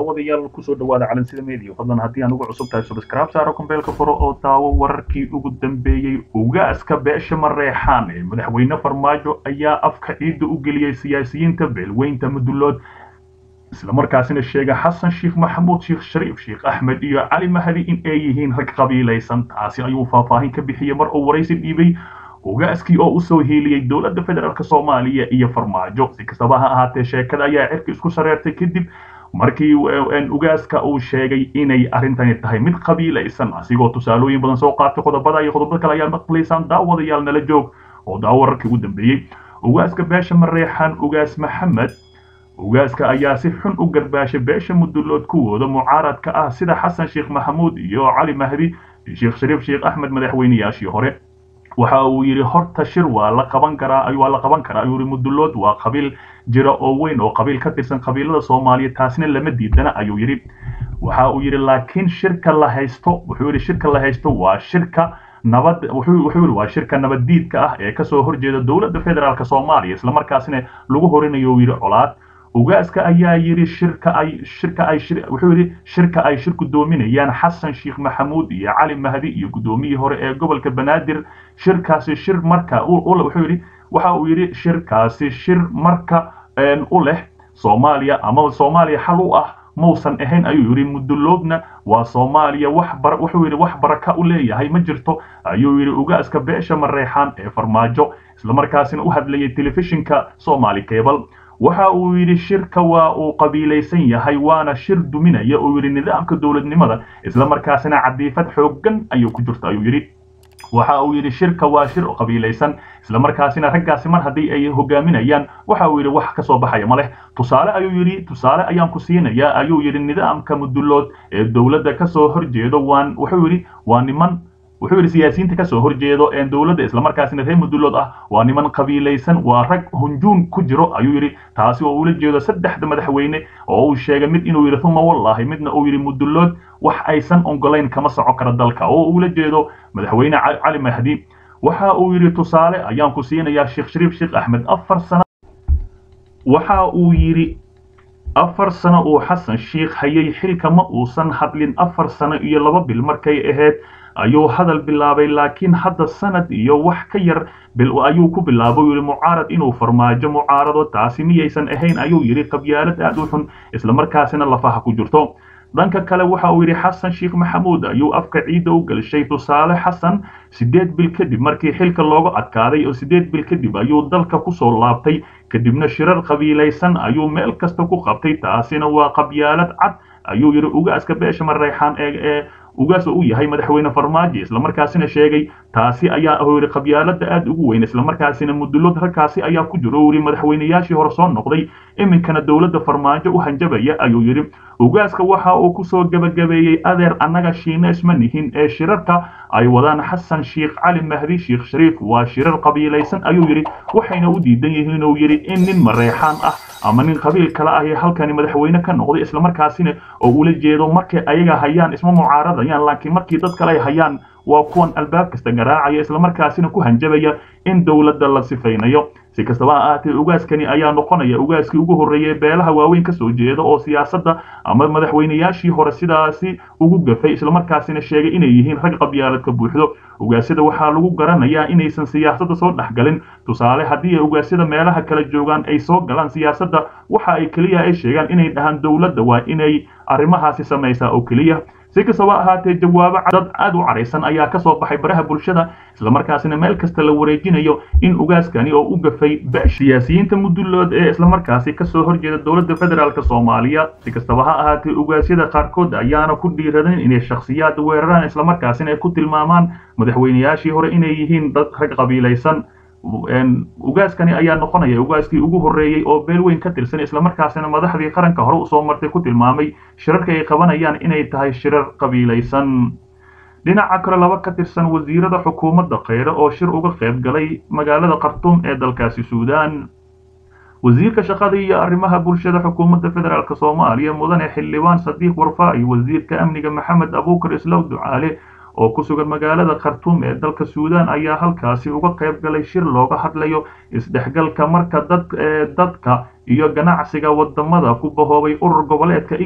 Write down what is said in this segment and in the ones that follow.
daawadayaal kusoo dhawaada calansida media fadlan haddii aan ugu cusub tahay subscribe saaro kumbeelka furo oo daawo wararkii ugu dambeeyey ugaaska beesha mareexaan ee madaxweyne farmaajo ayaa afka ciidda u geliyey siyaasiyiinta beelweynta mudulood islamarkaasina sheega xasan sheekh maxamuud sheekh shariif sheekh axmed iyo cali mahdi in ay yihiin rag qabiilaysan taasi ayuu faahfaahin ka bixiyey mar uu waraysi dhiibay ugaaskii oo usoo hiiliyey dowladda federaalk soomaaliya iyo farmaajo si kastaba ha ahaatee sheekada ayaa cirka isku shareertay kadib markii ugaaska uu sheegay inay arrintani tahay mid qabiilaysan asigoo tusaalooyin badan soo qaatay qodobada iyo qodobo kale ayaa maqlaysaan daawadayaal nala joog oo daawo wararkii ugu dambeeyey ugaaska beesha mareexaan ugaas maxamed ugaaska ayaa si xun u garbaashay beesha mudulood kuwooda mucaaradka ah sida xasan sheekh maxamuud iyo cali mahdi sheekh shariif sheekh axmed madaxweynayaashii hore waxa uu yidhi horta shir waa la qaban karaa waa la qaban karaa ayuu yidhi mudulood waa qabiil jira oo weyn oo qabiil ka tirsan qabiilada soomaaliya taasina lama diidana ayuu yidhi waxa uu yidhi laakiin shirka la haysto wuxuu yidhi shirka la haysto waa shirka nabad wuxuu yidhi waa shirka nabaddiidka ah ee kasoo horjeeda dowladda federaalk soomaaliya islamarkaasina lagu horinayo uu yidhi colaad ugaaska ayaa yidhi shirka ay shirka ay wuxuu yidhi shirka ay shir gudoominayaan xasan sheekh maxamuud iyo cali mahdi iyo gudoomiyii hore ee gobolka banaadir shirkaasi shir marka wuxuu yidhi waxa uu yidhi shirkaasi shir marka u leh soomaaliya ama soomaaliya xal u ah mausan ahayn ayuu yidhi muduloodna waa soomaaliya wax bar wuxuu yidhi wax baraka u leeyahay ma jirto ayuu yidhi ugaaska beesha mareexaan ee farmaajo islamarkaasina u hadlayay telefishinka somali cable waxa uu yidhi shirka waa uu qabiilaysan yahay waana shir duminaya uu yidhi nidaamka dowladnimada islamarkaasina cadiifad xooggan ayuu ku jirta ayuu yidhi waxa uu yidhi shirka waa shir qabiilaysan islamarkaasina raggaasi mar haddii ay hogaaminayaan waxa uu yidhi wax ka soo baxaya ma leh tusaale ayuu yidhi tusaale ayaan ku siinayaa ayuu yidhi nidaamka mudulood ee dowladda kasoo horjeedo waan wuxuu yidhi waa niman wuxuu yidhi siyaasiyiinta kasoo horjeedo ee dowladda islamarkaasina reer mudulood ah waa niman qabiilaysan waa rag hunjuun ku jiro ayuu yidhi taasi oo ula jeedo saddexda madaxweyne oo uu sheegay mid inuu yidhi uma wallahi midna uu yidhi mudulood wax aysan ogolayn kama soco kara dalka oo ula jeedo madaxweyne cali mahdi waxa uu yidhi tusaale ayaan ku siinayaa sheekh shariif sheekh axmed afar sano waxa uu yidhi afar sano uu xasan sheekh hayay xilka ma uusan hadlin afar sano iyo laba bil markay ahayd ayuu hadal bilaabay laakiin hadda sanad iyo wax ka yar ayuu ku bilaabay yidhi mucaarad inuu farmaajo mucaarado taasi miyaysan ahayn ayuu yidhi qabyaalad aad u xun islamarkaasina lafaha ku jirto dhanka kale waxa uu yidhi xasan sheekh maxamuud ayuu afka ciidda u gelshay tusaale xasan siddeed bil kadib markii xilka looga adkaaday oo siddeed bil kadib ayuu dalka kusoo laabtay kadibna shirar qabiilaysan ayuu meel kasta ku qabtay taasina waa qabyaalad cad ayuu yidhi ugaaska beesha mareexaan ee ugaas uu yahay madaxweyne farmaajo islamarkaasina sheegay taasi ayaa yidhi qabyaalada aad ugu weyn islamarkaasina mudulood ragkaasi ayaa ku jiro uu yidhi madaxweynayaashii hore soo noqday iminkana dowladda farmaajo u hanjabaya ayuu yidhi ugaaska waxa uu kusoo gebagabeeyey adeer annaga shiines ma nihin ee shirarka ay wadaan xasan sheekh cali mahdi sheekh shariif waa shirar qabiilaysan ayuu yidhi waxayna u diidan yihiin uu yidhi in nin mareexaan ah ama nin qabiil kale ah ee halkani madaxweyne ka noqday islamarkaasina oo ula jeedo markay ayaga hayaan isma mucaaradayaan laakiin markii dad kale ay hayaan waa kuwan albaab kasta garaacaya islamarkaasina ku hanjabaya in dowladda la sifaynayo si kastaba ha ahaatee ugaaskani ayaa noqonaya ugaaskii ugu horreeyey beelaha waaweyn kasoo jeeda oo siyaasadda ama madaxweynayaashii hore sidaasi ugu gafay islamarkaasina sheegay inay yihiin rag qabyaalad ka buuxdo ugaasyada waxaa lagu garanayaa inaysan siyaasadda soo dhexgalin tusaale haddii ay ugaasyada meelaha kala joogaan ay soo galaan siyaasadda waxa ay keliya ay sheegaan inay dhahaan dowladda waa inay arrimahaasi samaysaa oo keliya si kastaba ahaatee jawaabo dad aad u caraysan ayaa kasoo baxay baraha bulshada islamarkaasina meel kasta la wareejinayo in ugaaskani oo u gafay siyaasiyiinta mudulood ee islamarkaasi kasoo horjeeda dowladda federaalk soomaaliya si kastaba ha ahaatee ugaasyada qaarkood ayaana ku dhiiradan inay shakhsiyaad weeraraan islamarkaasina ay ku tilmaamaan madaxweynayaashii hore inay yihiin dad rag qabiilaysan ugaaskani ayaa noqonaya ugaaskii ugu horreeyey oo beel weyn ka tirsan islamarkaasina madaxdii qaranka hore usoo martay ku tilmaamay shirarka ay qabanayaan inay tahay shirar qabiilaysan dhinaca kale laba ka tirsan wasiirada xukuumadda kheyre oo shir uga qayb galay magaalada khartuum ee dalkaasi suudaan wasiirka shaqada iyo arrimaha bulshada xukuumadda federaalk soomaaliya mudane xildhibaan sadiiq warfaa iyo wasiirka amniga maxamed abuukar islaw ducaale oo ku sugan magaalada khartuum ee dalka suudaan ayaa halkaasi uga qayb galay shir looga hadlayo isdhexgalka marka dad dadka iyo ganacsiga wadamada ku bahoobay urur goboleedka igad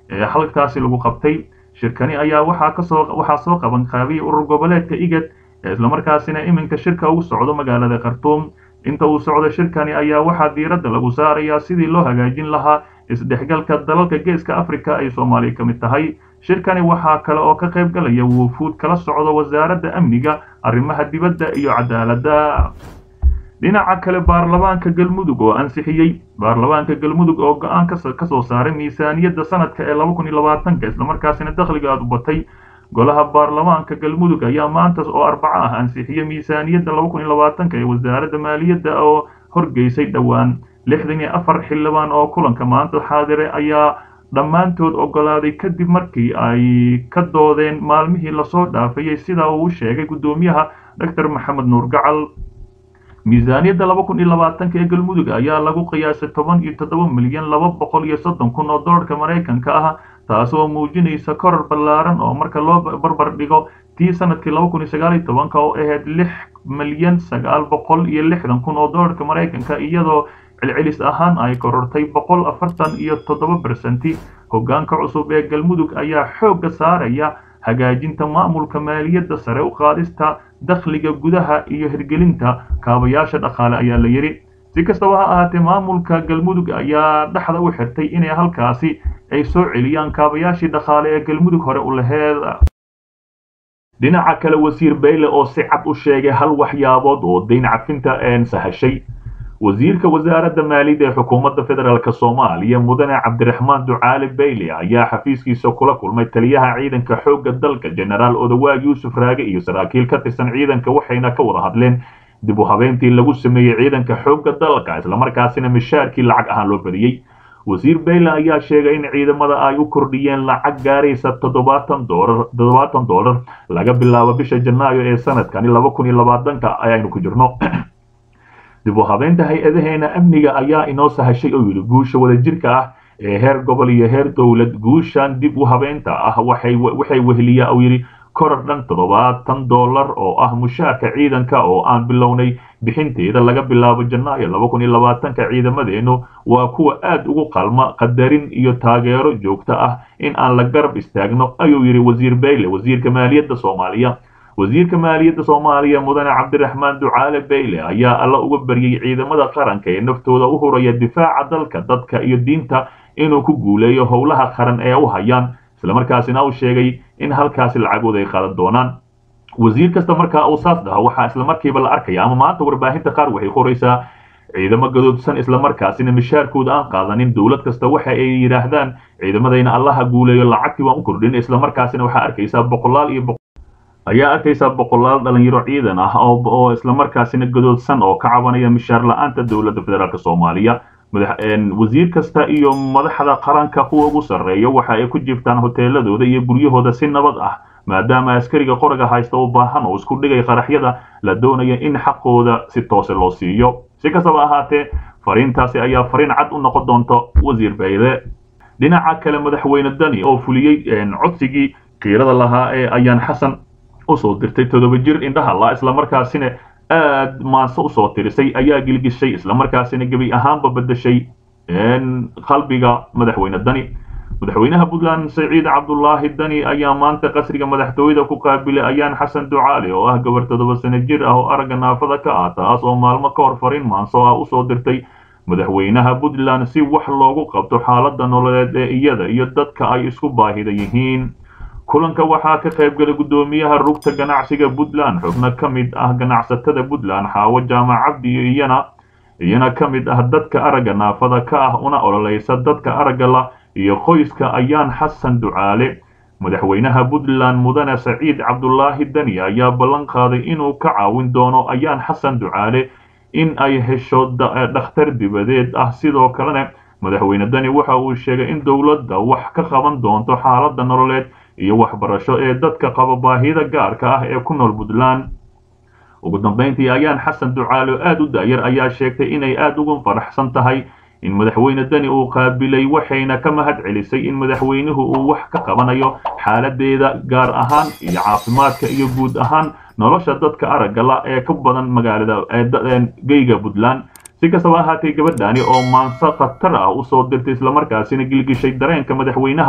ee halkaasi lagu qabtay shirkani ayaa waxaa kasoo waxaa soo qaban qaabiyay urur goboleedka igad ee islamarkaasina iminka shirka ugu socdo magaalada khartuum inta uu socdo shirkani ayaa waxaa diiradda lagu saarayaa sidii loo hagaajin lahaa isdhexgalka dalalka geeska africa ay soomaaliya ka mid tahay shirkani waxaa kale oo ka qayb galaya wufuud kala socdo wasaaradda amniga arrimaha dibadda iyo cadaaladda dhinaca kale baarlamaanka galmudug oo ansixiyey baarlamaanka galmudug oo go-aan ka soo saaray miisaaniyadda sanadka ee laba kun iyo labaatanka islamarkaasina dakhliga aad u batay golaha baarlamaanka galmudug ayaa maanta oo arbaco ah ansixiyey miisaaniyadda laba kun iyo labaatanka ee wasaaradda maaliyadda oo horgeysay dhowaan lixdan iyo afar xildhibaan oo kulanka maanta xaadire ayaa dhammaantood ogolaaday kadib markii ay ka doodeen maalmihii lasoo dhaafayey sida uu sheegay guddoomiyaha doctor maxamed nuur gacal miisaaniyadda laba kun iyo labaatanka ee galmudug ayaa lagu qiyaasay toban iyo toddoba milyan laba boqol iyo soddon kun oo dollarka maraykanka ah taasoo muujinaysa koror ballaaran oo marka loo barbar dhigo tii sanadkii laba kun iyo sagaal iyo tobanka oo ahayd lix milyan sagaal boqol iyo lixdan kun oo dollarka maraykanka iyadoo celcelis ahaan ay korortay boqol afartan iyo toddoba bersenti hoggaanka cusub ee galmudug ayaa xoogga saaraya hagaajinta maamulka maaliyadda sare u qaadista dakhliga gudaha iyo hirgelinta kaabayaasha dhaqaale ayaa la yidhi si kastaba ha ahaatee maamulka galmudug ayaa dhexda u xirtay inay halkaasi ay soo celiyaan kaabayaashii dhaqaale ee galmudug hore u laheed dhinaca kale wasiir bayle oo si cad u sheegay hal waxyaabood oo dayn cafinta een sahashay wasiirka wasaaradda maaliyadda ee xukuumadda federaalk soomaaliya mudane cabdiraxmaan ducaale bayle ayaa xafiiskiisa kula kulmay taliyaha ciidanka xoogga dalka jenaraal odawaag yuusuf raage iyo saraakiil ka tirsan ciidanka waxayna ka wada hadleen dib u habeentii lagu sameeyey ciidanka xoogga dalka islamarkaasina mishaarkii lacag ahaan loo badiyey wasiir bayle ayaa sheegay in ciidamada ay u kordhiyeen lacag gaaraysa toddobaatan doolar toddobaatan doolar laga bilaabo bisha janaayo ee sanadkani laba kun iyo labaatanka ayaynu ku jirno dib u habeynta hay-adaheena amniga ayaa inoo sahashay oo yidhi guusha wadajirka ah ee heer gobol iyo heer dowlad guushan dib u habeynta ah waxay waxay weheliyaa uu yidhi koror dhan toddobaatan dollar oo ah mushaarka ciidanka oo aan bilownay bixinteeda laga bilaabo janaayo laba kun iyo labaatanka ciidamadeennu waa kuwa aad ugu qalma qadarin iyo taageero joogto ah in aan la garab istaagno ayuu yidhi wasiir bayle wasiirka maaliyadda soomaaliya wasiirka maaliyadda soomaaliya mudane cabdiraxmaan ducaale bayle ayaa alla uga baryay ciidamada qaranka ee naftooda u huraya difaaca dalka dadka iyo diinta inuu ku guuleeyo howlaha qaran ee u hayaan islamarkaasina uu sheegay in halkaasi lacagooda ay qaadan doonaan wasiir kasta markaa uu saas dhaho waxaa islamarkiiba la arkaya ama maanta warbaahinta qaar waxay qoraysaa ciidamo gadoodsan islamarkaasina mishaarkooda aan qaadanin dowlad kasta waxa ay yidhaahdaan ciidamadayna allaha guuleeyo lacagtii waan u kordhin islamarkaasina waxaa arkaysaa boqolaal iyo ayaa arkaysaa boqolaal dhalinyaro ciidan ah oo islamarkaasina gadoodsan oo ka cabanaya mishaar la-aanta dowladda federaalk soomaaliya wasiir kasta iyo madaxda qaranka kuwa ugu sarreeya waxa ay ku jirtaan hoteeladooda iyo guryahooda si nabad ah maadaama askariga qoriga haysta u baahan oo isku dhigay qaraxyada la doonaya in xaqooda si toose loo siiyo si kastaba ahaatee fariintaasi ayaa fariin cad u noqon doonta wasiir bayle dhinaca kale madaxweyne dani oo fuliyey codsigii kiirada lahaa ee ayaan xasan usoo dirtay toddoba jir indhaha la islamarkaasina aad maanse usoo tirisay ayaa gilgishay islamarkaasina gebi ahaanba bedeshay qalbiga madaxweyne dani madaxweynaha puntland saciid cabdulaahi dani ayaa maanta qasriga madaxtooyada ku qaabilay ayaan xasan ducaali oo ah gabar toddoba sano jir ah oo aragga naafada ka ah taas oo maalmo ka hor fariin maanso ah usoo dirtay madaxweynaha puntland si wax loogu qabto xaaladda nololeed ee iyada iyo dadka ay isku baahida yihiin kulanka waxaa ka qaybgalay guddoomiyaha rugta ganacsiga puntland xubno ka mid ah ganacsatada puntland xaawo jaamac cabdi iyo iyana iyana ka mid ah dadka aragga naafada ka ah una ololeysa dadka aragga la iyo qoyska ayaan xasan ducaale madaxweynaha puntland mudane saciid cabdulaahi dani ayaa ballan qaaday inuu ka caawin doono ayaan xasan ducaale in ay hesho dhakhtar dibadeed ah sidoo kalena madaxweyne dani waxa uu sheegay in dowladda wax ka qaban doonto xaaladda nololeed iyo waxbarasho ee dadka qaba baahida gaarka ah ee ku nool puntland ugu dambayntii ayaan xasan ducaalo aad u daayar ayaa sheegtay inay aad ugu faraxsan tahay in madaxweyne dani uu qaabilay waxayna ka mahad celisay in madaxweynuhu uu wax ka qabanayo xaaladeeda gaar ahaan iyo caafimaadka iyo guud ahaan nolosha dadka aragga la ee ka badan magaalada geyga puntland si kastaba ahaatee gabadhani oo maanse khatar ah usoo dirtay islamarkaasina gilgishay dareenka madaxweynaha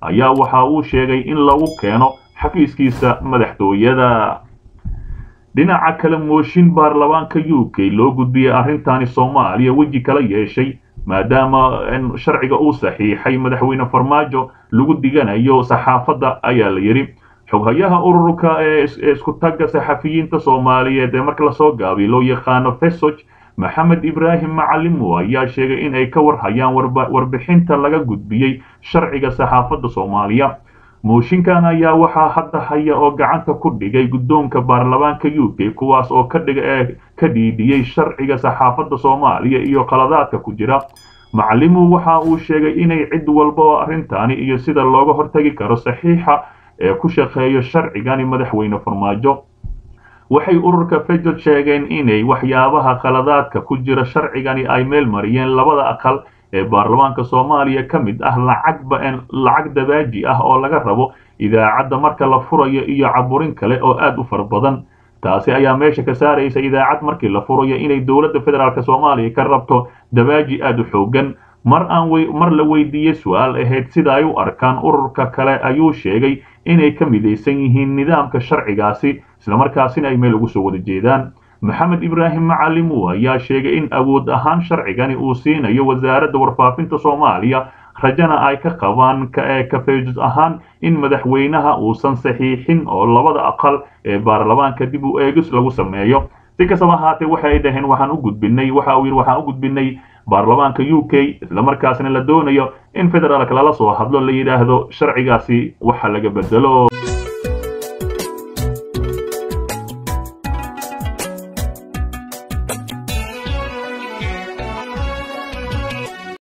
ayaa waxa uu sheegay in lagu keeno xafiiskiisa madaxtooyada dhinaca kale mooshin baarlamaanka u k loo gudbiyey arrintani soomaaliya weji kala yeeshay maadaama sharciga uu saxiixay madaxweyne farmaajo lagu diganayo saxaafadda ayaa la yidhi xoghayaha ururka ee isku tagga saxafiyiinta soomaaliyeed ee marka lasoo gaabay loo yaqaano fesog maxamed ibraahim macalimo ayaa sheegay in ay ka warhayaan warbixinta laga gudbiyey sharciga saxaafadda soomaaliya mooshinkan ayaa waxaa hadda haya oo gacanta ku dhigay guddoonka baarlamaanka u k kuwaas oo ka dhiga ee ka dhiidhiyey sharciga saxaafadda soomaaliya iyo qaladaadka ku jira macalimu waxa uu sheegay inay cid walba oo arrintani iyo sida looga hortagi karo saxiixa ee ku shaqeeyo sharcigani madaxweyne farmaajo waxay ururka fejod sheegeen inay waxyaabaha qaladaadka ku jira sharcigani ay meel mariyeen labada aqal ee baarlamaanka soomaaliya ka mid ah lacagba lacag dabaaji ah oo laga rabo idaacadda marka la furayo iyo caburin kale oo aad u fara badan taasi ayaa meesha ka saaraysa idaacad markii la furayo inay dowladda federaalk soomaaliya ka rabto dabaaji aad u xoogan mar aan mar la weydiiyey su-aal ahayd sida ay u arkaan ururka kale ayuu sheegay inay ka midaysan yihiin nidaamka sharcigaasi islamarkaasina ay meel ugu soo wada jeedaan maxamed ibraahim macalimu ayaa sheegay in awood ahaan sharcigani uu siinayo wasaaradda warfaafinta soomaaliya rajana ay ka qabaan kafeejus ahaan in madaxweynaha uusan saxiixin oo labada aqal ee baarlamaanka dib u eegis lagu sameeyo si kastaba ahaatee waxay dhaheen waxaan u gudbinay waxa uu yidhi waxaan u gudbinay baarlamaanka u k islamarkaasna la doonayo in federaalka lala soo hadlo la yidhaahdo sharcigaasi waxa laga bedelo